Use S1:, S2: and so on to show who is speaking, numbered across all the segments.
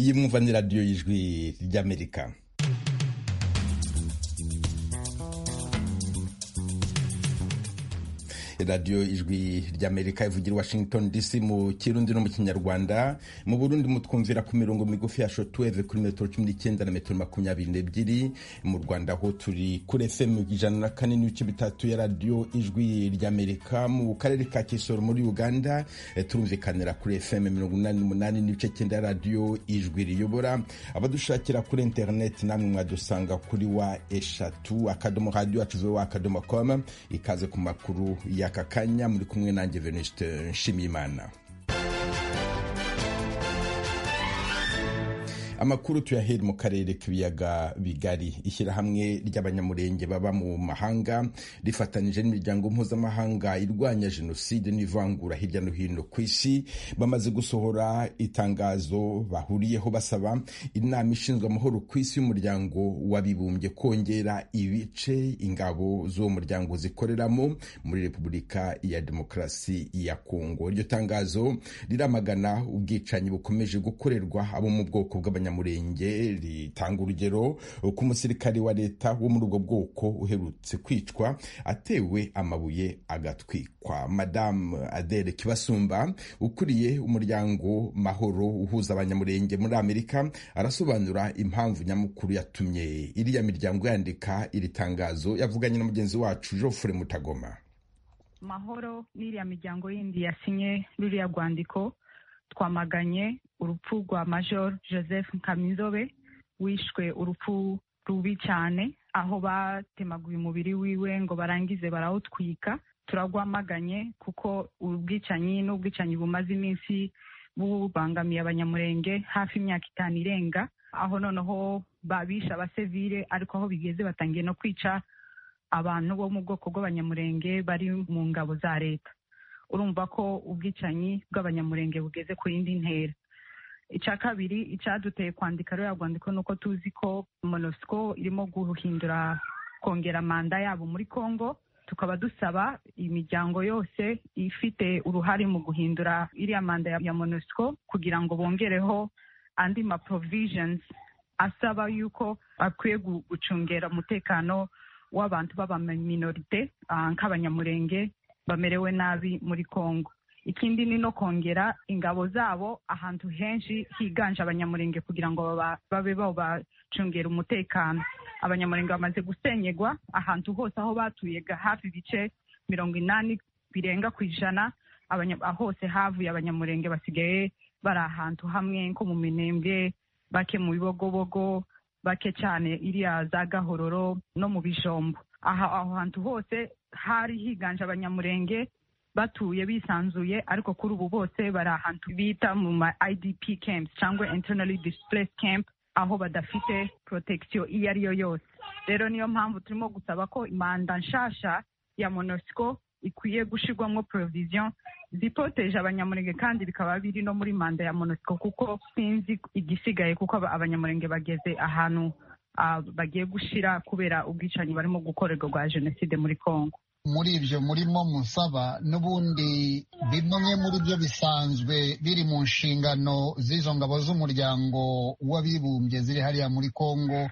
S1: iyi mwumva ni radiyo y'ijwi ry'amerika radiyo ijwi ry'amerika ivugira i washington dc mu kirundi no mu kinyarwanda mu burundi mutwumvira ku mirongo migufi ya shotuweve kuri metero cumi n'icyenda na metero makumyabiri n'ebyiri mu rwanda ho turi kuri fm ijana na kane n'ibice bitatu ya radiyo ijwi ry'amerika mu karere ka kisoro muri uganda turumvikanira kuri fm mirongo inani n'umunani n'ibice cyenda ya radiyo ijwi riyobora abadushakira kuri interineti namwe mwadusanga kuri wa eshatu akadomo radiyo acuveho akadomo komu ikaze ku makuru ya aka kanya muri kumwe nanjye Venuste Nshimiyimana amakuru tuyahera mu karere k'ibiyaga bigari ishyirahamwe ry'abanyamurenge baba mu mahanga rifatanyije n'imiryango mpuzamahanga irwanya jenoside n'ivangura hirya no hino ku isi bamaze gusohora itangazo bahuriyeho basaba inama ishinzwe amahoro ku isi y'umuryango wabibumbye kongera ibice ingabo z'uwo muryango zikoreramo muri repubulika ya demokarasi ya kongo iryo tangazo riramagana ubwicanyi bukomeje gukorerwa abo mu bwoko bw'abanyamurenge abanyamurenge ritanga urugero ku musirikare wa leta wo muri ubwo bwoko uherutse kwicwa atewe amabuye agatwikwa madamu adere kibasumba ukuriye umuryango mahoro uhuza abanyamurenge muri amerika arasobanura impamvu nyamukuru yatumye iriya miryango yandika iri tangazo yavuganye na mugenzi wacu jofure mutagoma
S2: mahoro n'iriya miryango yindi yasinye ruriya rwandiko twamaganye urupfu rwa major joseph nkamizobe wishwe urupfu rubi cyane aho batemaguye umubiri wiwe ngo barangize barawutwika turagwamaganye kuko ubwicanyi n'ubwicanyi bumaze iminsi bubangamiye abanyamurenge hafi imyaka itanu irenga aho noneho babisha abasivile ariko aho bigeze batangiye no kwica abantu bo mu bwoko bw'abanyamurenge bari mu ngabo za leta urumva ko ubwicanyi bw'abanyamurenge bugeze ku yindi ntera icya kabiri icyaduteye kwandika ruriya rwandiko ni uko tuzi ko monosiko irimo guhindura kongera manda yabo muri congo tukaba dusaba imiryango yose ifite uruhare mu guhindura iriya manda ya monosiko kugira ngo bongereho andi ma provisions asaba yuko akwiye gucungera umutekano w'abantu b'abaminorite nk'abanyamurenge bamerewe nabi muri congo ikindi ni no kongera ingabo zabo ahantu henshi higanje abanyamurenge kugira ngo babe babacungera umutekano abanyamurenge bamaze gusenyegwa ahantu hose aho batuye hafi ibice mirongo inani birenga ku ijana hose havuye abanyamurenge basigaye bari ahantu hamwe nko mu minembwe bake mu bibogobogo bake cyane iriya za gahororo no mu bijombo aha aho hantu hose hari higanje abanyamurenge batuye bisanzuye ariko kuri ubu bose bari ahantu bita mu ma idp camps cyangwa internally displaced camp aho badafite protection iyo ari yo yose rero niyo mpamvu turimo gusaba ko manda nshasha ya monosco ikwiye gushyirwamo provision zipoteje abanyamurenge kandi bikaba biri no muri manda ya monosco kuko sinzi igisigaye kuko abanyamurenge bageze ahantu bagiye gushyira kubera ubwicanyi barimo gukorerwa rwa jenoside muri congo
S3: muri ibyo murimo musaba n'ubundi bimwe muri byo bisanzwe biri mu nshingano z'izo ngabo z'umuryango w'abibumbye ziri hariya muri congo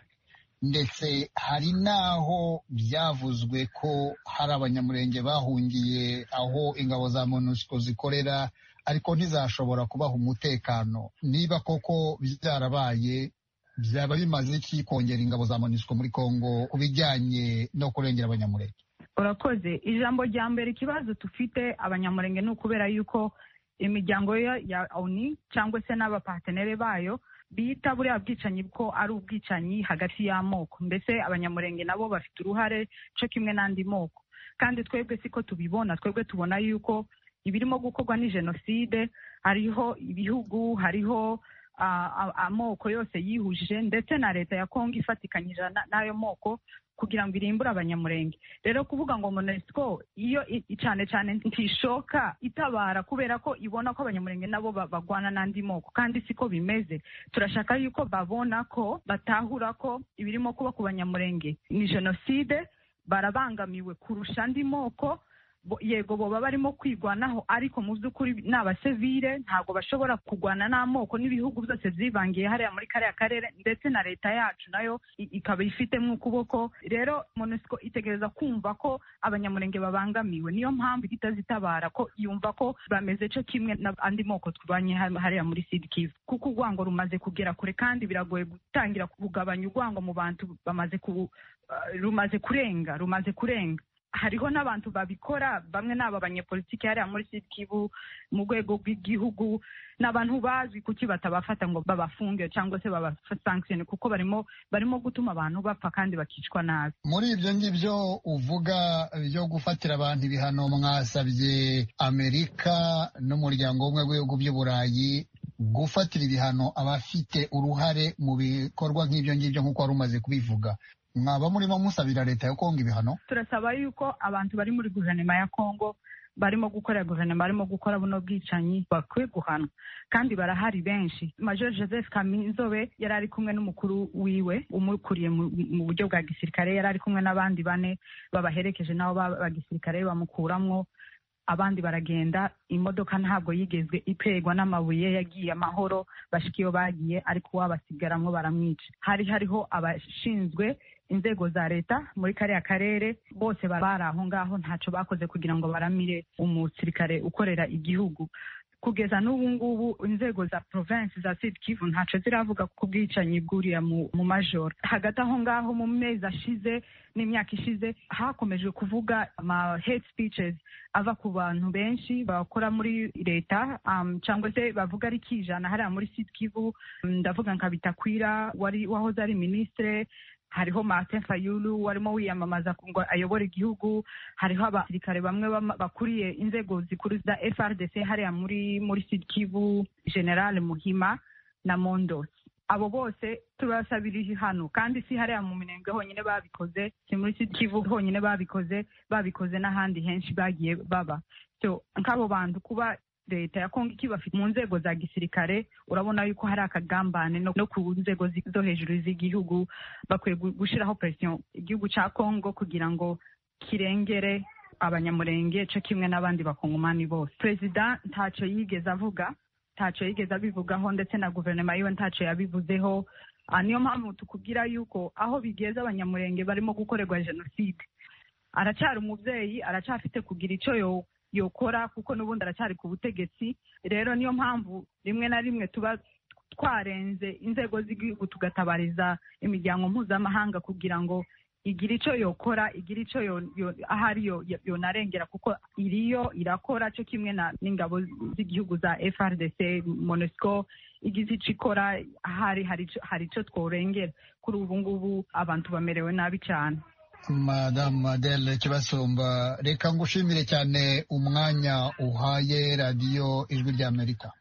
S3: ndetse hari n'aho byavuzwe ko hari abanyamurenge bahungiye aho ingabo za monusco zikorera ariko ntizashobora kubaha umutekano niba koko byarabaye byaba bimaze iki kongera ingabo za monusco muri congo bijyanye no kurengera abanyamurenge
S2: urakoze ijambo rya mbere ikibazo dufite abanyamurenge ni ukubera yuko imiryango ya oni cyangwa se n'abapatenere bayo bita buriya bwicanyi ko ari ubwicanyi hagati y'amoko mbese abanyamurenge nabo bafite uruhare cyo kimwe n'andi moko kandi twebwe siko tubibona twebwe tubona yuko ibirimo gukorwa ni jenoside hariho ibihugu hariho amoko yose yihuje ndetse na leta ya kongo ifatikanyije n'ayo moko kugira ngo irimbure abanyamurenge rero kuvuga ngo monesco iyo cyane cyane ntishoka itabara kubera ko ibona ko abanyamurenge nabo bagwana n'andi moko kandi siko bimeze turashaka yuko babona ko batahura ko ibirimo kuba ku banyamurenge ni jenoside barabangamiwe kurusha andi moko yego boba barimo kwigwanaho ariko mu by'ukuri ni abasivire ntabwo bashobora kugwana n'amoko n'ibihugu byose byivangiye hariya muri kariya karere ndetse na leta yacu nayo ikaba ifitemo ukuboko rero monisiko itegereza kumva ko abanyamurenge babangamiwe niyo mpamvu itazitabara ko yumva ko bameze cyo kimwe n'andi moko tubanye hariya muri sidi kivu kuko urwango rumaze kugera kure kandi biragoye gutangira kugabanya urwango mu bantu bamaze ku rumaze kurenga rumaze kurenga hariho n'abantu babikora bamwe ni aba banyepolitiki hariya muri sitikibu mu rwego rw'igihugu ni abantu bazwi kuki batabafata ngo babafunge cyangwa se babasankishene kuko barimo barimo gutuma abantu bapfa kandi bakicwa nabi
S3: muri ibyo ngibyo uvuga byo gufatira abantu ibihano mwasabye amerika n'umuryango w'ubumwe bw'ibihugu by'uburayi gufatira ibihano abafite uruhare mu bikorwa nk'ibyo ngibyo nk'uko wari umaze kubivuga mwaba murimo musabira leta ya kongo ibihano
S2: turasaba yuko abantu bari muri guverinoma ya kongo barimo gukora guverinoma barimo gukora buno bwicanyi bakwiye guhanwa kandi barahari benshi major joseph kaminzobe yari ari kumwe n'umukuru wiwe umukuriye mu buryo bwa gisirikare yari ari kumwe n'abandi bane babaherekeje nabo bagisirikare bamukuramwo abandi baragenda imodoka ntabwo yigezwe iterwa n'amabuye yagiye amahoro bashika iyo bagiye ariko uwabasigaramwo baramwica hari hariho abashinzwe inzego za leta muri kariya karere bose bari aho ngaho ntaco bakoze kugira ngo baramire umusirikare ukorera igihugu kugeza n'ubu ngubu inzego za provinsi za sud kivu ntaco ziravuga ku bwicanyi bwuriya mu majoro hagati aho ngaho mu mezi ashize n'imyaka ishize hakomeje kuvuga ama hate speeches ava ku bantu benshi bakora muri leta um, cyangwa se bavuga ari kijana hariya muri sud kivu ndavuga nka bitakwira wari wahoze ari minisitire hariho Martin Fayulu warimo wiyamamaza ngo ayobore igihugu hariho abasirikare bamwe bakuriye inzego zikuru za FRDC hariya muri muri Sud Kivu General Muhima na Mondos abo bose turasabira hano kandi si hariya mu minembwe honyine babikoze si muri Sud Kivu honyine babikoze babikoze n'ahandi henshi bagiye baba so nk'abo bantu kuba leta ya kongo ikibafite mu nzego za gisirikare urabona yuko hari akagambane no ku nzego zo hejuru z'igihugu bakwiye gushyiraho presiyo igihugu cya kongo kugira ngo kirengere abanyamurenge cyo kimwe n'abandi bakongomani bose perezida ntacyo yigeze avuga ntacyo yigeze abivugaho ndetse na guverinoma yiwe ntacyo yabivuzeho niyo mpamvu tukubwira yuko aho bigeze abanyamurenge barimo gukorerwa jenoside aracyari umubyeyi aracyafite kugira icyo yokora kuko n'ubundi aracyari ku butegetsi rero niyo mpamvu rimwe na rimwe tuba twarenze inzego z'igihugu tugatabariza imiryango mpuzamahanga kugira ngo igire icyo yokora igire icyo ahari yonarengera kuko iriyo irakora cyo kimwe n'ingabo z'igihugu za frdc monesco igize icyo ikora ahari hari icyo tworengera kuri ubu ngubu abantu bamerewe nabi cyane
S3: madamu adele kibasumba reka ngushimire cyane umwanya uhaye radiyo ijwi ry'amerika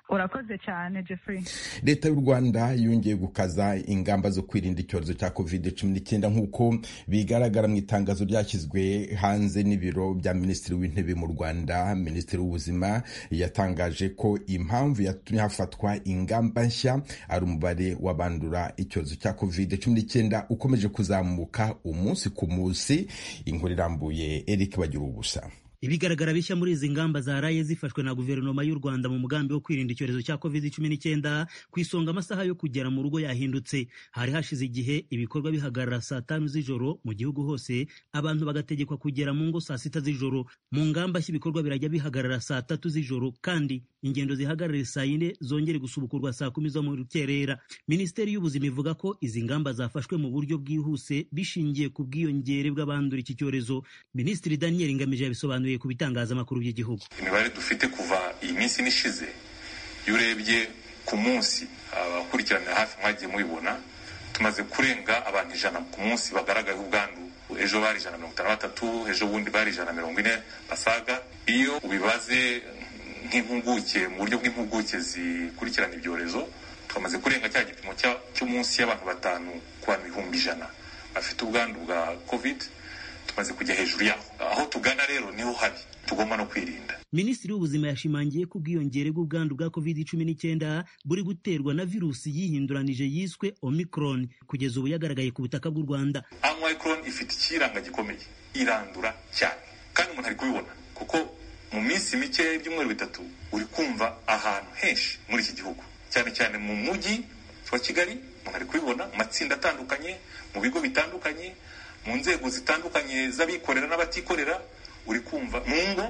S2: urakoze cyane jeffrey
S1: leta y'u rwanda yongeye gukaza ingamba zo kwirinda icyorezo cya covid cumi n'icyenda nk'uko bigaragara mu itangazo ryashyizwe hanze n'ibiro bya minisitiri w'intebe mu rwanda minisitiri w'ubuzima yatangaje ko impamvu yatumye hafatwa ingamba nshya ari umubare w'abandura icyorezo cya covid cumi n'icyenda ukomeje kuzamuka umunsi ku munsi inkuru irambuye eric bagira ubusa
S4: ibigaragara bishya muri izi ngamba zaraye zifashwe na guverinoma y'u Rwanda mu mugambi wo kwirinda icyorezo cya covid cumi n'icyenda ku isonga amasaha yo kugera mu rugo yahindutse hari hashize igihe ibikorwa bihagarara saa tanu z'ijoro mu gihugu hose abantu bagategekwa kugera mu ngo saa sita z'ijoro mu ngamba nshya ibikorwa birajya bihagarara saa tatu z'ijoro kandi ingendo zihagarare saa yine zongere gusubukurwa saa kumi zo mu rukerera minisiteri y'ubuzima ivuga ko izi ngamba zafashwe mu buryo bwihuse bishingiye ku bwiyongere bw'abandura iki cyorezo minisitiri daniel ngamije yabisobanuye ku bitangazamakuru by'igihugu
S5: imibare dufite kuva iyi minsi n'ishize iyo urebye ku munsi abakurikiranira hafi mwagiye mubibona tumaze kurenga abantu ijana ku munsi bagaragaye ubwandu ejo bari ijana mirongo itanu na batatu ejo bundi bari ijana mirongo ine basaga iyo ubibaze nk'impuguke mu buryo bw'impuguke zikurikirana ibyorezo twamaze kurenga cya gipimo cyo munsi y'abantu batanu ku bantu ibihumbi ijana bafite ubwandu bwa kovide tumaze kujya hejuru yaho aho tugana rero niho habi tugomba no kwirinda
S4: minisitiri w'ubuzima yashimangiye ko ubwiyongere bw'ubwandu bwa covid cumi n'icyenda buri guterwa na virusi yihinduranije yiswe omicron kugeza ubu yagaragaye ku butaka bw'u rwanda
S5: omicron ifite ikiranga gikomeye irandura cyane kandi umuntu ari kubibona mu minsi mikeya ibyumweru bitatu uri kumva ahantu henshi muri iki gihugu cyane cyane mu mujyi wa kigali umuntu ari kubibona mu matsinda atandukanye mu bigo bitandukanye mu nzego zitandukanye z'abikorera n'abatikorera uri kumva mu ngo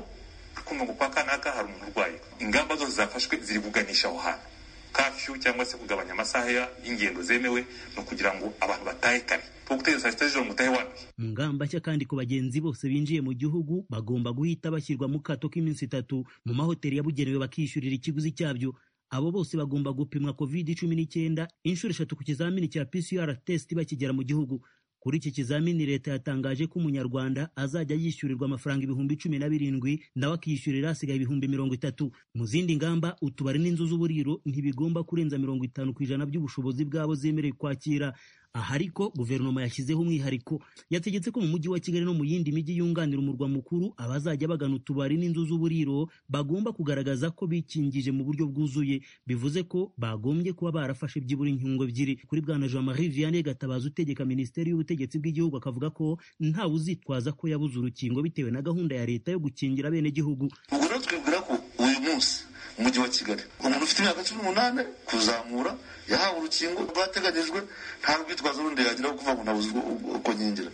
S5: uri kumva ngo kwa kanaka hari umuntu urwaye ingamba zose zafashwe ziri kuganisha aho hantu kafyu cyangwa se kugabanya amasaha y'ingendo zemewe ni ukugira ngo abantu batahe kare kuko guteza saa sita z'ijoro ngo utahe wanduye
S4: mu ngamba nshya kandi ku bagenzi bose binjiye mu gihugu bagomba guhita bashyirwa mu kato k'iminsi itatu mu mahoteli yabugenewe bakishyurira ikiguzi cyabyo abo bose bagomba gupimwa covid cumi n'icyenda inshuro eshatu ku kizamini cya pcr test bakigera mu gihugu kuri iki kizamini leta yatangaje ko umunyarwanda azajya yishyurirwa amafaranga ibihumbi cumi na birindwi nawe akishyurira asigaye ibihumbi mirongo itatu mu zindi ngamba utubari n'inzu z'uburiro ntibigomba kurenza mirongo itanu ku ijana by'ubushobozi bwabo zemerewe kwakira aha ariko guverinoma yashyizeho umwihariko yategetse ko mu mujyi wa kigali no mu yindi mijyi yunganira umurwa mukuru abazajya bagana utubari n'inzu z'uburiro bagomba kugaragaza ko bikingije mu buryo bwuzuye bivuze ko bagombye kuba barafashe byibura inkingo ebyiri kuri bwana jean marie vianney gatabazi utegeka minisiteri y'ubutegetsi bw'igihugu akavuga ko ntawe uzitwaza ko yabuze urukingo bitewe na gahunda ya leta yo gukingira abenegihugu
S6: ubwo rero twibwira ko uyu munsi umujyi wa kigali umuntu ufite imyaka cumi n'umunani kuzamura yahawe urukingo rwateganyijwe nta rwitwazo rundi yagira wo kuvuga ngo nabuze uko nkingira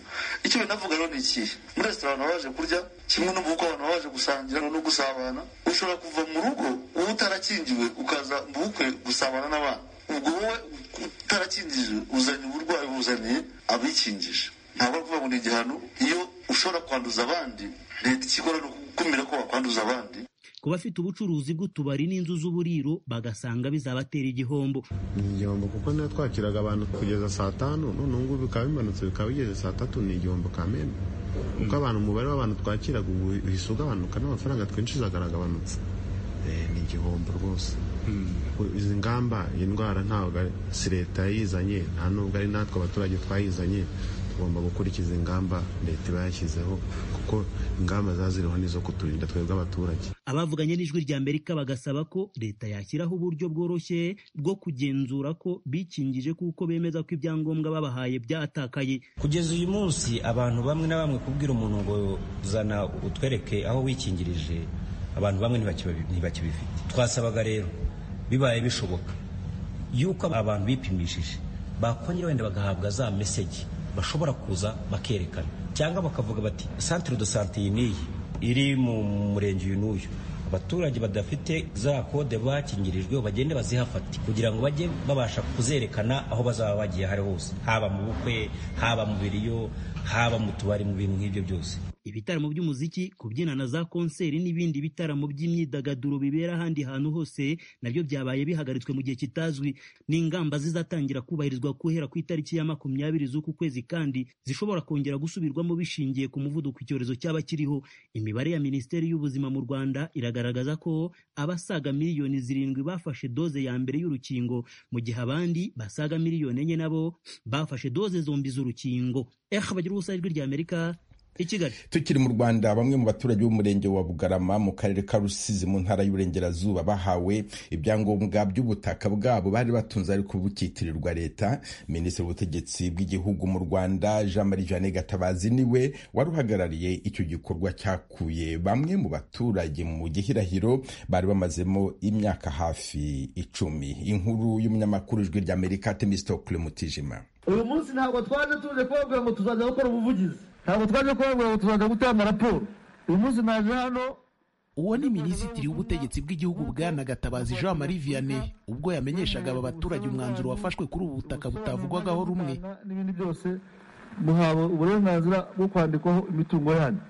S6: icyo binavuga rero ni ikihe muri resitora abantu baje kurya kimwe no mu bukwe abantu baje gusangira no gusabana ushobora kuva mu rugo wowe utarakingiwe ukaza mu bukwe gusabana n'abana ubwo wowe utarakingiye uzanye uburwayi buzaniye abikingije ntabwo ari ukuvuga ngo ni igihano iyo ushobora kwanduza abandi leta ikikora ni ukukumira ko wakwanduza abandi
S4: ku bafite ubucuruzi bw'utubari n'inzu z'uburiro bagasanga bizabatera igihombo
S7: ni igihombo kuko niba twakiraga abantu kugeza saa tanu none ubu ngubu bikaba bimanutse bikaba bigeze saa tatu ni igihombo kamembe kuko abantu umubare w'abantu twakiraga ubu uhise ugabanuka n'amafaranga twinjizaga aragabanutse ni igihombo rwose izi ngamba iyi ndwara ntabwo si leta yayizanye nta nubwo ari natwe abaturage twayizanye tugomba gukurikiza ingamba leta iba yashyizeho kuko ingamba zaziriho n'izo kuturinda twebwe abaturage
S4: abavuganye n'ijwi rya amerika bagasaba ko leta yashyiraho uburyo bworoshye bwo kugenzura ko bikingije kuko bemeza ko ibyangombwa babahaye byatakaye
S8: kugeza uyu munsi abantu bamwe na bamwe kubwira umuntu ngo zana utwereke aho wikingirije abantu bamwe ntibakibifite twasabaga rero bibaye bishoboka yuko abantu bipimishije bakongera wenda bagahabwa za mesegi bashobora kuza bakerekana cyangwa bakavuga bati santire do sante iyi n'iyi iri mu murenge uyu n'uyu abaturage badafite za kode bakingirijwe bagende bazihafate kugira ngo bajye babasha kuzerekana aho bazaba bagiye hari hose haba mu bukwe haba mu biriyo haba mu tubari mu bintu nk'ibyo byose
S4: ibitaramo by'umuziki kubyina na za konseri n'ibindi bitaramo by'imyidagaduro bibera ahandi hantu hose nabyo byabaye bihagaritswe mu gihe kitazwi n'ingamba zizatangira kubahirizwa guhera ku itariki ya makumyabiri z'uku kwezi kandi zishobora kongera gusubirwamo bishingiye ku muvuduko icyorezo cyaba kiriho imibare ya minisiteri y'ubuzima mu rwanda iragaragaza ko abasaga miliyoni zirindwi bafashe doze ya mbere y'urukingo mu gihe abandi basaga miliyoni enye nabo bafashe doze zombi z'urukingo eha bagira ubusa ijwi rya amerika
S1: tukiri mu rwanda bamwe mu baturage b'umurenge wa bugarama mu karere ka rusizi mu ntara y'uburengerazuba bahawe ibyangombwa by'ubutaka bwabo bari batunze ariko bukitirirwa leta minisitiri w'ubutegetsi bw'igihugu mu rwanda jean marie jeanne gatabazi niwe wari uhagarariye icyo gikorwa cyakuye bamwe mu baturage mu gihirahiro bari bamazemo imyaka hafi icumi inkuru y'umunyamakuru ijwi rya amerika temistokule mutijima
S9: uyu munsi ntabwo twaje tuje kubabwira ngo tuzajya gukora ubuvugizi ntabwo twaje kubabwira ngo tuzajya gutanga raporo uyu munsi naje hano
S10: uwo ni minisitiri w'ubutegetsi bw'igihugu bwana gatabazi jean marie vianney ubwo yamenyeshaga aba baturage umwanzuro wafashwe kuri ubu butaka butavugwagaho rumwe
S9: n'ibindi byose muhawe uburenganzira bwo kwandikwaho imitungo yanyu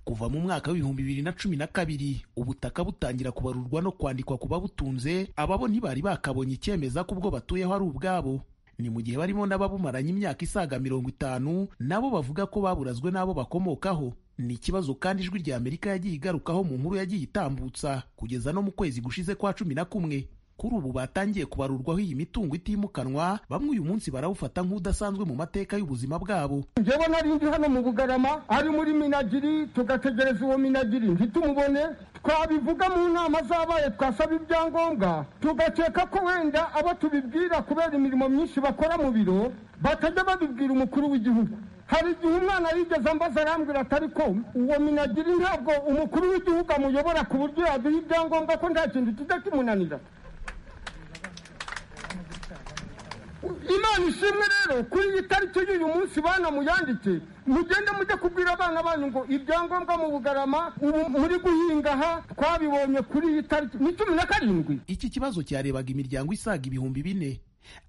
S10: kuva mu mwaka w'ibihumbi bibiri na cumi na kabiri ubutaka butangira kubarurwa no kwandikwa ku babutunze ababo ntibari bakabonye icyemeza ko ubwo batuyeho ari ubwabo ni mu gihe barimo n'ababumaranye imyaka isaga mirongo itanu nabo bavuga ko baburazwe n'abo bakomokaho ni ikibazo kandi ijwi rya amerika yagiye igarukaho mu nkuru yagiye itambutsa kugeza no mu kwezi gushize kwa cumi na kumwe kuri ubu batangiye kubarurwaho iyi mitungo itimukanwa bamwe uyu munsi barawufata nk'udasanzwe mu mateka y'ubuzima bwabo
S9: njyewe nari nzi hano mu bugarama ari muri minagiri tugategereza uwo minagiri ntitumubone twabivuga mu nama zabaye twasaba ibyangombwa tugakeka ko wenda abo tubibwira kubera imirimo myinshi bakora mu biro batajya babibwira umukuru w'igihugu hari igihe umwana yigeze ambaza arambwira atari ko uwo minagiri ntabwo umukuru w'igihugu amuyobora ku buryo yaduha ibyangombwa ko nta kintu kijya kimunanira imana ishimwe rero kuri iyi tariki y'uyu munsi bana muyandike mugende mujye kubwira abana banyu ngo ibyangombwa mu bugarama ubu muri guhinga aha twabibonye kuri iyi tariki ni cumi na karindwi
S10: iki kibazo cyarebaga imiryango isaga ibihumbi bine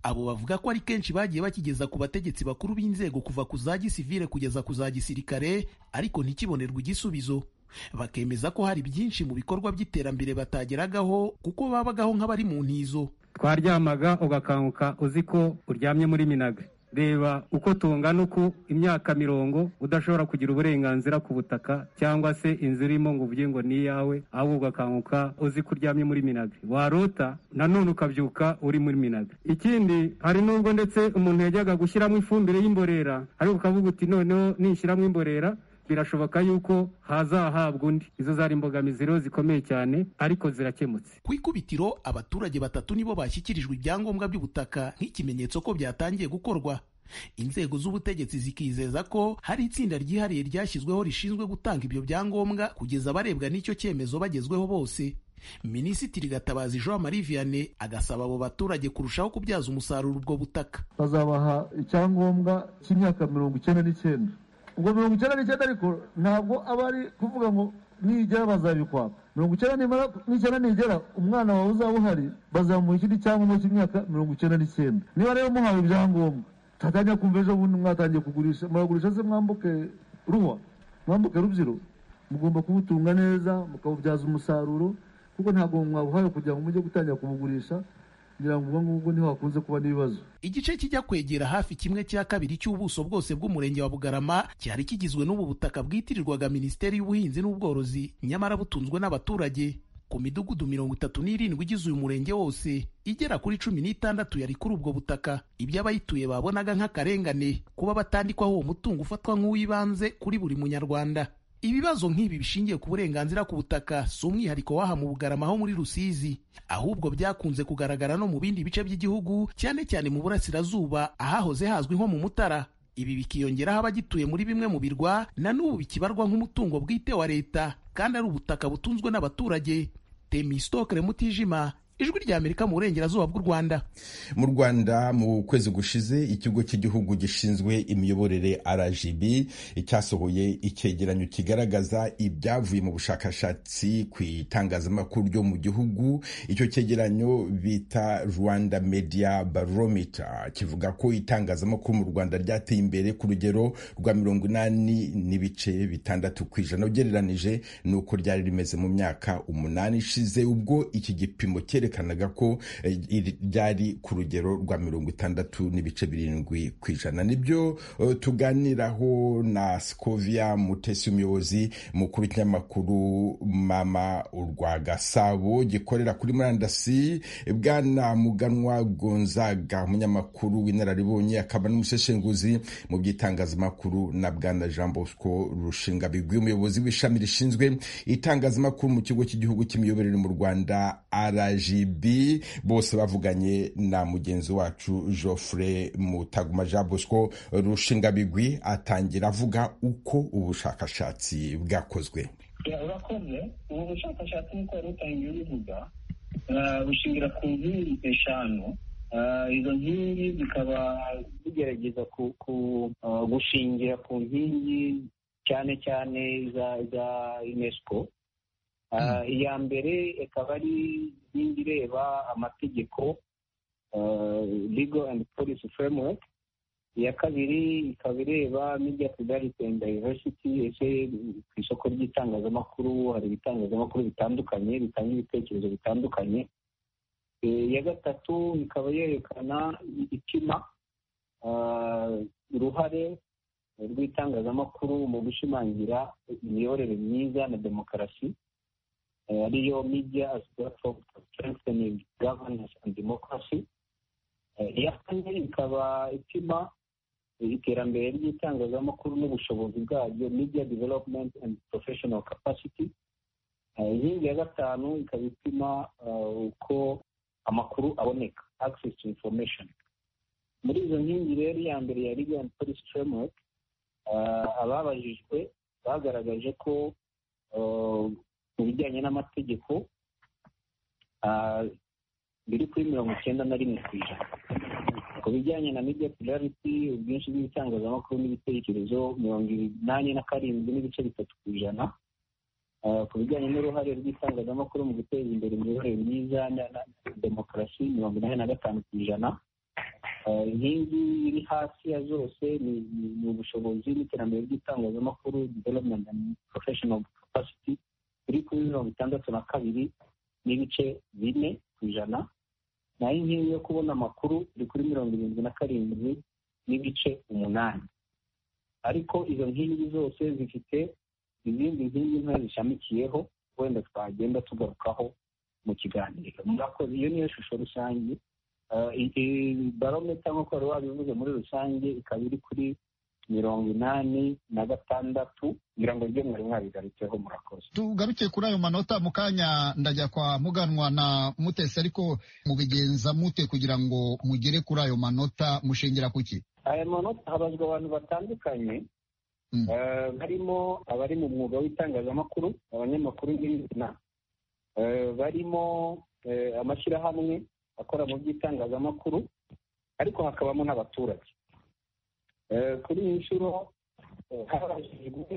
S10: abo bavuga ko ari kenshi bagiye bakigeza ku bategetsi bakuru b'inzego kuva ku za gisivile kugeza ku za gisirikare ariko ntikibonerwe igisubizo bakemeza ko hari byinshi mu bikorwa by'iterambere batageragaho kuko babagaho nk'abari mu ntizo
S11: twaryamaga ugakanguka uzi ko uryamye muri minaga reba uko tungana uku imyaka mirongo udashobora kugira uburenganzira ku butaka cyangwa se inzu irimo ngo uvuge ngo ni iyawe ahubwo ugakanguka uzi ko uryamye muri minaga warota nanone ukabyuka uri muri minaga ikindi hari n'ubwo ndetse umuntu yajyaga gushyiramo ifumbire y'imborera ariko ukavuga uti noneho nishyiramo imborera birashoboka yuko hazahabwa undi izo zari imbogamizi rero zikomeye cyane ariko zirakemutse
S10: ku ikubitiro abaturage batatu nibo bashyikirijwe ibyangombwa by'ubutaka nk'ikimenyetso ko byatangiye gukorwa inzego z'ubutegetsi zikizeza ko hari itsinda ryihariye ryashyizweho rishinzwe gutanga ibyo byangombwa kugeza abarebwa n'icyo cyemezo bagezweho bose minisitiri gatabazi jean marie vianney agasaba abo baturage kurushaho kubyaza umusaruro ubwo butaka
S9: bazabaha icyangombwa cy'imyaka mirongo icyenda n'icyenda ubwo mirongo icyenda n'icyenda ariko ntabwo aba ari kuvuga ngo nigera bazabikwaka mirongo icyenda nimara n'icyenda nigera umwana wawe uzaba uhari bazamuha ikindi cyangombwa cy'imyaka mirongo icyenda n'icyenda niba rero muhawe ibyangombwa tatangira kumva ejo bundi mwatangiye kugurisha muragurisha se mwambuke ruwa mwambuke rubyiro mugomba kubutunga neza mukabubyaza umusaruro kuko ntabwo mwabuhawe kugira ngo mujye gutangira kubugurisha ngira ngo ubwo ngubwo niho hakunze kuba n'ibibazo
S10: igice kijya kwegera hafi kimwe cya kabiri cy'ubuso bwose bw'umurenge wa bugarama cyari kigizwe n'ubu butaka bwitirirwaga minisiteri y'ubuhinzi n'ubworozi nyamara butunzwe n'abaturage ku midugudu mirongo itatu n'irindwi igize uyu murenge wose igera kuri cumi n'itandatu yari kuri ubwo butaka ibyo abayituye babonaga nk'akarengane kuba batandikwaho uwo mutungo ufatwa nk'uw'ibanze kuri buri munyarwanda ibibazo nk'ibi bishingiye ku burenganzira ku butaka si umwihariko w'aha mu bugarama ho muri rusizi ahubwo byakunze kugaragara no mu bindi bice by'igihugu cyane cyane mu burasirazuba ahahoze hazwi nko mu mutara ibi bikiyongeraho abagituye muri bimwe mu birwa na n'ubu bikibarwa nk'umutungo bwite wa leta kandi ari ubutaka butunzwe n'abaturage temistokere mutijima ijwi rya amerika mu burengerazuba bw'u rwanda
S1: mu rwanda mu kwezi gushize ikigo cy'igihugu gishinzwe imiyoborere rgb cyasohoye icyegeranyo kigaragaza ibyavuye mu bushakashatsi ku itangazamakuru ryo mu gihugu icyo cyegeranyo bita rwanda media barometer kivuga ko itangazamakuru mu rwanda ryateye imbere ku rugero rwa mirongo inani n'ibice bitandatu ku ijana ugereranije n'uko ryari rimeze mu myaka umunani ishize ubwo iki gipimo cyerekana byerekanaga ko ryari ku rugero rwa mirongo itandatu n'ibice birindwi ku ijana nibyo tuganiraho na scovia mutesi umuyobozi mukuru w'ikinyamakuru mama urwa gasabo gikorera kuri murandasi bwana muganwa gonzaga umunyamakuru w'inararibonye akaba n'umuseshenguzi mu by'itangazamakuru na bwana jean bosco rushinga bigwi umuyobozi w'ishami rishinzwe itangazamakuru mu kigo cy'igihugu cy'imiyoborere mu rwanda rg gb bose bavuganye na mugenzi wacu joffre mutaguma jean bosco rushingabigwi atangira avuga uko ubushakashatsi bwakozwe
S12: urakoze ubu bushakashatsi nk'uko wari utangiye ubivuga bushingira ku nkingi eshanu izo nkingi zikaba zigerageza gushingira ku nkingi cyane cyane za unesco iya mbere ikaba ari inkingi ireba amategeko legal and policy framework iya kabiri ikaba ireba media plurality and diversity ese ku isoko ry'itangazamakuru hari ibitangazamakuru bitandukanye bitanga ibitekerezo bitandukanye iya gatatu ikaba yerekana ipima uruhare rw'itangazamakuru mu gushimangira imiyoborere myiza na demokarasi ariyo media as platform for strengthening governance and democracy iya kane ikaba ipima iterambere ry'itangazamakuru n'ubushobozi bwaryo media development and professional capacity inkingi ya gatanu ikaba ipima uko amakuru aboneka access to information muri izo nkingi rero iya mbere ya legal and policy framework ababajijwe bagaragaje ko mu bijyanye n'amategeko biri kuri mirongo icyenda na rimwe ku ijana ku bijyanye na media plurality ubwinshi bw'ibitangazamakuru n'ibitekerezo mirongo inani na karindwi n'ibice bitatu ku ijana ku bijyanye n'uruhare rw'itangazamakuru mu guteza imbere imiyoborere myiza na demokarasi mirongo inani na gatanu ku ijana inkingi iri hasi ya zose ni ubushobozi n'iterambere ry'itangazamakuru development and professional capacity iri kuri mirongo itandatu na kabiri n'ibice bine ku ijana naho inkingi yo kubona amakuru iri kuri mirongo irindwi na karindwi n'ibice umunani ariko izo nkingi zose zifite izindi nkingi nto zishamikiyeho wenda twagenda tugarukaho mu kiganiro murakoze iyo niyo shusho rusange barometa nk'uko wari wabivuze muri rusange ikaba iri kuri mirongo inani na gatandatu kugira ngo ibyo mwari mwabigarutseho murakoze
S3: tugaruke kuri ayo manota mu kanya ndajya kwa muganwa na mutesi ariko mubigenza mute kugira ngo mugere kuri ayo manota mushingira ku ki
S12: aya manota habazwa abantu batandukanye barimo abari mu mwuga w'itangazamakuru abanyamakuru n'ibindi barimo amashyirahamwe akora mu by'itangazamakuru ariko hakabamo n'abaturage kuri iyi nshuro habajijwe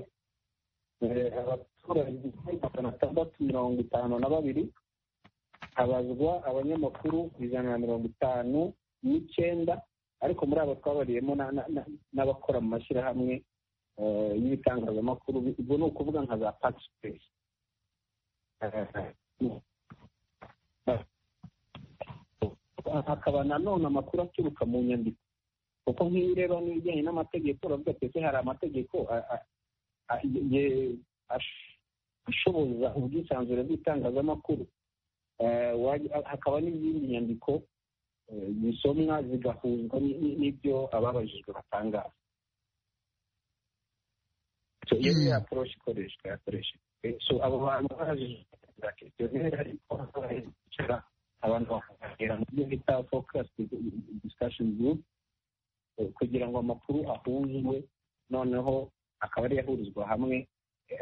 S12: abaturage magana atandatu mirongo itanu na babiri habazwa abanyamakuru ijana na mirongo itanu n'icyenda ariko muri abo twabariyemo n'abakora mu mashyirahamwe y'ibitangazamakuru ubwo ni ukuvuga nka za pakisipesi hakaba nanone amakuru aturuka mu nyandiko kuko nk'iyo ureba n'ibijyanye n'amategeko uravuga ati hari amategeko ashoboza ubwisanzure bw'itangazamakuru hakaba n'izindi nyandiko zisomwa zigahuzwa n'ibyo ababajijwe batangaza iyo ni ya poroshi ikoreshwa yakoreshejwe abo bantu babajijwe za kesiyoneri ariko bicara abantu bakagera mu byo bita fokasi disikashoni gurupe kugira ngo amakuru ahuzwe noneho akaba ari ahurizwa hamwe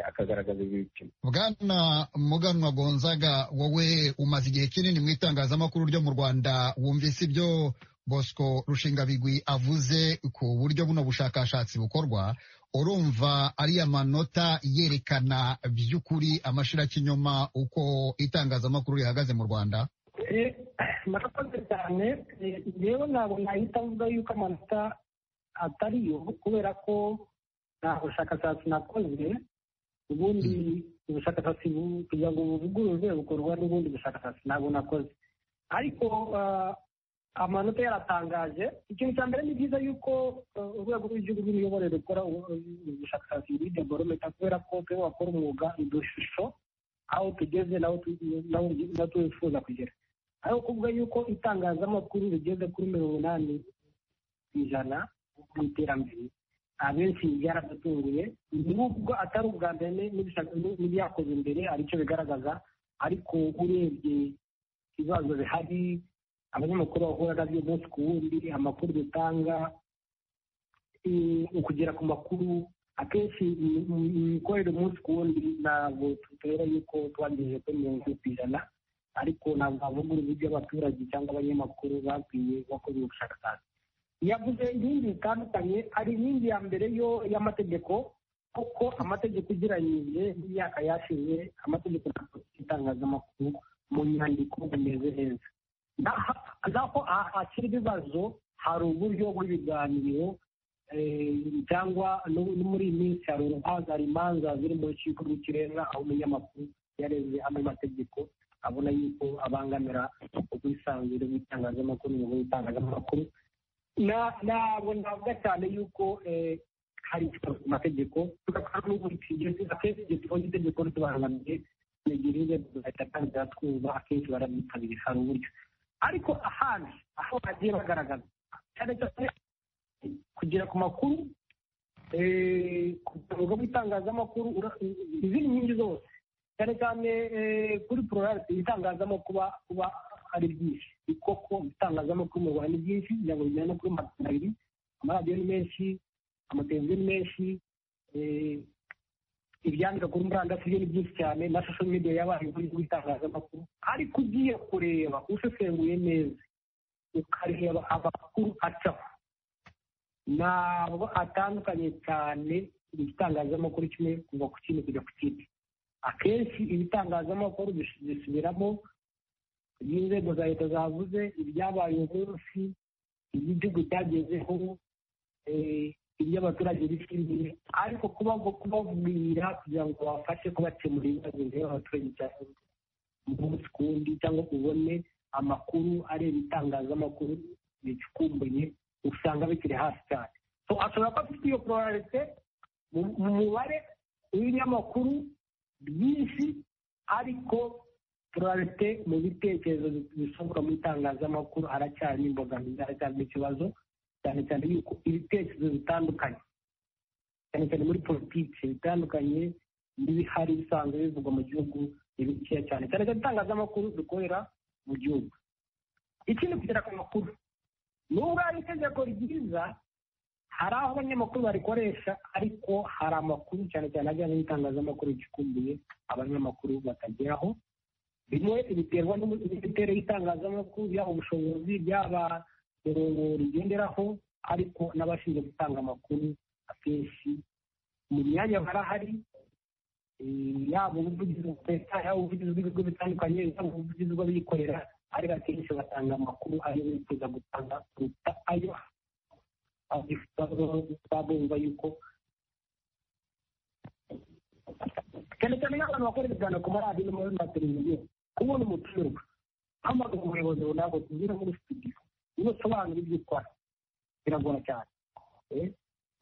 S12: akagaragaza ibipimo
S3: bwana muganwa gonzaga wowe umaze igihe kinini mu itangazamakuru ryo mu rwanda wumvise ibyo bosco rushingabigwi avuze ku buryo buno bushakashatsi bukorwa urumva ariya manota yerekana by'ukuri amashirakinyoma uko itangazamakuru rihagaze mu rwanda
S12: murakoze cyane rero ntabwo nahita avuga yuko amanota atari yo kubera ko nta bushakashatsi nakoze ubundi ubushakashatsi kugira ngo buvugururwe bukorwa n'ubundi bushakashatsi ntabwo nakoze ariko amanota yaratangaje ikintu cya mbere ni byiza yuko urwego rw'igihugu rw'imiyoborere rukora ubushakashatsi muri deborometa kubera ko twe wakora umwuga udushusho aho tugeze n'aho twifuza kugera aho kuvuga yuko itangazamakuru rigeze kuri mirongo inani ku ijana mu iterambere abenshi byaradutunguye nubwo atari ubwa mbere n'ibyakoze imbere aricyo bigaragaza ariko urebye ibibazo bihari abanyamakuru bahura nabyo umunsi ku wundi amakuru dutanga ukugera ku makuru akenshi imikorere umunsi ku wundi ntabwo tutera yuko twagejeje kuri mirongo ine ku ijana ariko ntabwo havuga uburyo abaturage cyangwa abanyamakuru bakwiye bakora ubushakashatsi yavuze inkingi zitandukanye hari inkingi ya mbere yo y'amategeko kuko amategeko ugereranyije n'imyaka yashize amategeko y'itangazamakuru mu nyandiko bimeze neza naho akiri ibibazo hari uburyo bw'ibiganiro cyangwa muri iyi minsi hari urubanza imanza ziri mu rukiko rw'ikirenga aho umunyamakuru yareze amwe mategeko abona yuko abangamira ubwisanzure bw'itangazamakuru inyungu y'itangazamakuru ntabwo navuga cyane yuko hari ikibazo ku mategeko tugatwara n'ubundi akenshi igihe tubonye itegeko ritubangamiye nigirire bagahita batangira twumva akenshi barabitabiriye hari uburyo ariko ahandi aho bagiye bagaragaza cyane cyane kugera ku makuru kuvuga mu itangazamakuru izindi nkingi zose cyane cyane kuri pororarite itangazamakuru kuba ari byinshi ni koko itangazamakuru mu rwanda ni byinshi kugira ngo bijyane no kuri magana abiri amaradiyo ni menshi amateleviziyo ni menshi ibyandika kuri murandasi byo ni byinshi cyane na social media yabaye muri rw'itangazamakuru ariko ugiye kureba usesenguye neza ukareba amakuru acaho ntabwo atandukanye cyane igitangazamakuru kimwe kuva ku kindi kujya ku kindi akenshi ibitangazamakuru bisubiramo n'inzego za leta zavuze ibyabaye uyu munsi iby'igihugu cyagezeho ibyo abaturage bishimiye ariko kuba kubabwira kugira ngo babafashe kubakemura ibibazo bireba abaturage cyangwa umunsi ku wundi cyangwa ubone amakuru areba itangazamakuru bicukumbuye usanga bikiri hasi cyane ashobora kuba afite iyo pororarite mu mubare w'ibinyamakuru byinshi ariko pororarite mu bitekerezo bisohoka mu itangazamakuru haracyarimo imbogamizi haracyarimo ikibazo cyane cyane yuko ibitekerezo bitandukanye cyane cyane muri politiki bitandukanye n'ibihari bisanzwe bivugwa mu gihugu ni bikeya cyane cyane cyane itangazamakuru dukorera mu gihugu ikindi kugera ku makuru nubwo hari itegeko ryiza hari aho abanyamakuru barikoresha ariko hari amakuru cyane cyane ajyanye n'itangazamakuru gikumbuye abanyamakuru batageraho bimwe biterwa n'imiterere y'itangazamakuru yaba ubushobozi byaba mirongo rigenderaho ariko n'abashinzwe gutanga amakuru akenshi mu myanya barahari yaba ubuvugizi bwa leta yaba ubuvugizi bw'ibigo bitandukanye yaba ubuvugizi bw'abikorera ariko akenshi batanga amakuru ayo bifuza gutanga kuruta ayo bumva yuko cyane cyane nk'abantu bakora ibiganiro ku maradiyo no muri mateleviziyo kubona umutumirwa hamagara umuyobozi runaka utubwira muri studio iyo usobanura ibyo ukora biragora cyane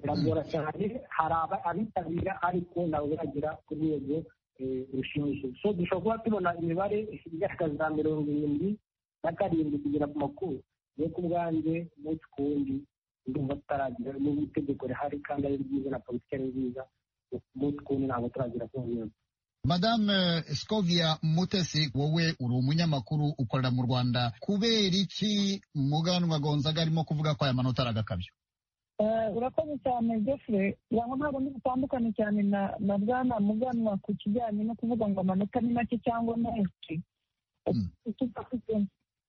S12: biragora cyane hari abitabira ariko ntabwo biragera ku rwego rushimishije so dushobora kuba tubona imibare igaragaza mirongo irindwi na karindwi kugera ku makuru yo ku bwanjye umunsi ku wundi ndumva tutaragira n'ubu itegeko rihari kandi ari ryiza na politiki ari nziza umunsi ku wundi ntabwo turagira ku nkingi
S3: madame scovia mutesi wowe uri umunyamakuru ukorera mu rwanda kubera iki muganwa gonzaga arimo kuvuga ko aya manota ari agakabyo
S13: urakoze cyane jeffre aho ntabwo ntibutandukane cyane na bwana muganwa ku kijyanye no kuvuga ngo amanota ni make cyangwa menshi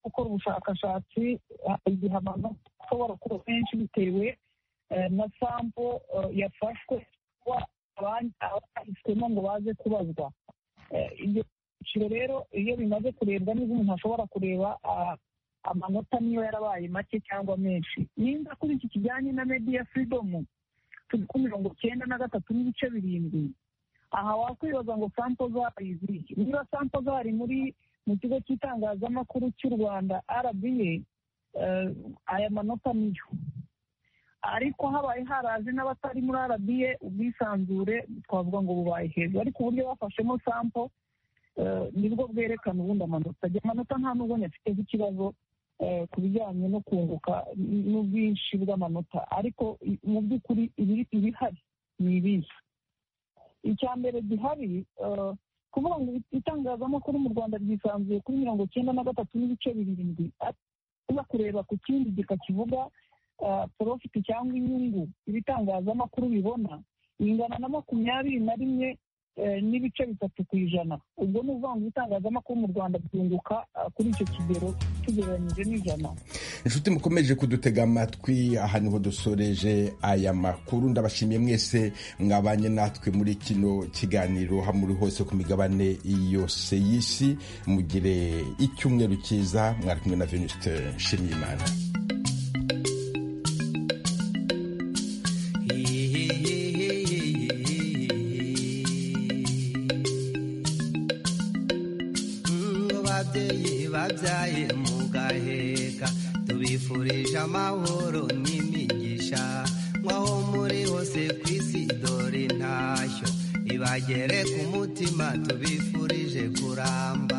S13: gukora ubushakashatsi igihe amanota ashobora kuba menshi bitewe na sampo yafashwe abahiswemo ngo baze kubazwa ibyo byiciro rero iyo bimaze kurebwa neza umuntu ashobora kureba amanota niyo yarabaye make cyangwa menshi nimba kuri iki kijyanye na mediya firidomu turi ku mirongo cyenda na gatatu n'ibice birindwi aha wakwibaza ngo sampo zari iziki niba sampo zari muri mu kigo cy'itangazamakuru cy'u rwanda arabiye aya manota niyo ariko habaye haraje n'abatari muri arabiye ubwisanzure twavuga ngo bubaye hejuru ariko uburyo bafashemo sampo nibwo bwerekana ubundi amanota agira amanota nta n'ubundi afite nk'ikibazo ku bijyanye no kunguka n'ubwinshi bw'amanota ariko mu by'ukuri ibihari ni ibihe icya mbere gihari kuvuga ngo itangazamakuru mu rwanda ryisanzuye kuri mirongo icyenda na gatatu n'ibice birindwi uza kureba ku kindi gika kivuga porofiti cyangwa inyungu ibitangazamakuru bibona ingana na makumyabiri na rimwe n'ibice bitatu ku ijana ubwo ni ukuvuga ngo ibitangazamakuru mu rwanda byunguka kuri icyo kigero tugereranyije n'ijana
S1: inshuti mukomeje kudutega amatwi aha niho dusoreje aya makuru ndabashimiye mwese mwabanye natwe muri kino kiganiro hamuri hose ku migabane yose y'isi mugire icyumweru cyiza mwari kumwe na venuste nshimiyimana
S14: ababyeyi babyaye mugaheka tubifurije amahoro n'imigisha mwaho muri hose ku isi dore intashyo iba bagere ku mutima tubifurije kuramba